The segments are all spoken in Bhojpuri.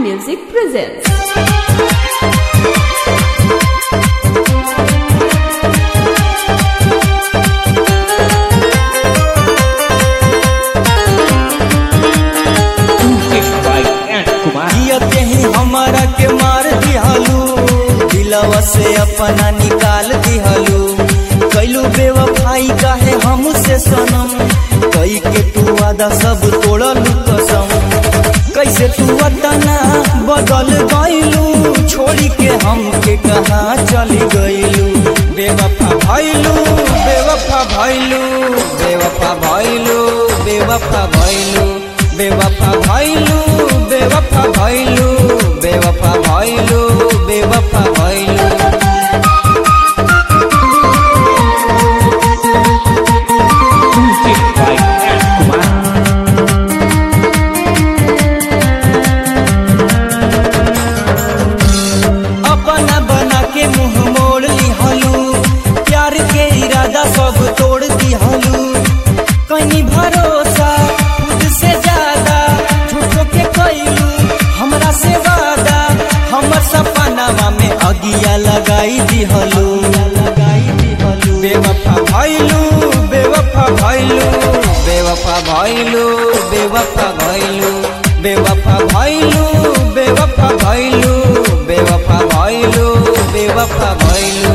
Music presents. जियते ही हमारा के मार दिहलू दिलवा से अपना निकाल दिहलू कैलू बेवफाई काहे हमसे सनम कई के तू वादा सब तोड़लू कसम कैसे तू वतना बदल गईलू छोड़ी के हमके कहाँ चली गईलू बेवफा भइलू बेवफा भइलू बेवफा भइलू बेवफा भइलू बेवफा भइलू बेवफा भइलू बेवफा भइलू बेवफा भइलू अपना बना के मुंह मोड़ लिहलू प्यार के इरादा सब तोड़ दिहलू कहीं भरोसा खुद से ज्यादा झूठो के कैलू हमरा से वादा हमर सपनावा में अगिया लगाई दिहलू लगाई दिहलू बेवफा भइलू बेवफा भइलू बेवफा भइलू बेवफा भइलू बेवफा भइलू बेवफा भइलू बेवफा भइलू बेवफा भइलू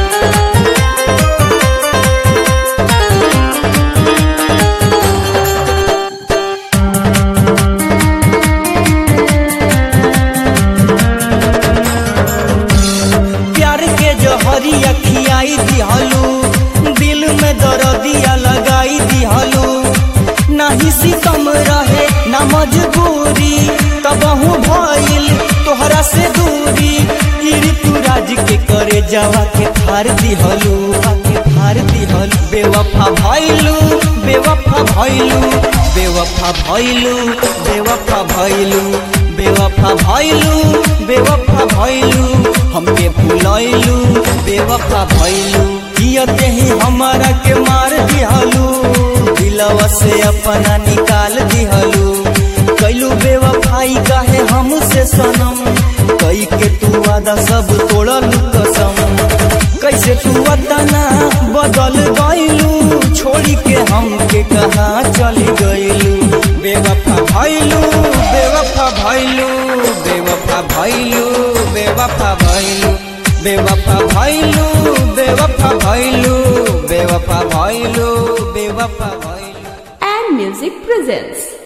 प्यार के जहरिया खियाई दिहलू दिल में दर्दिया लगाई दिहलू नाही सितम रहे ना मजबूरी तबहू भइल तोहरा से दूरी ई ऋतुराज के करे जावा के फार दिहलू के फार दिहलू बेवफा भइलू बेवफा भइलू बेवफा भइलू बेवफा भइलू बेवफा भइलू बेवफा भइलू हमके भुलैलू बेवफा भइलू जियते ही हमारा के मार दिहलू दिलवा से अपना निकाल दिहलू कैलू बेवफाई काहे हमसे सनम कई के तू वादा सब तोड़लू कसम कैसे तू वतना बदल गईलू छोड़ी के हमके कहाँ चली गईलू बेवफा भइलू बेवफा भइलू बेवफा भइलू बेवफा भइलू बेवफा भइलू बेवफा भइलू बेवफा भइलू बेवफा भइलू And Music presents.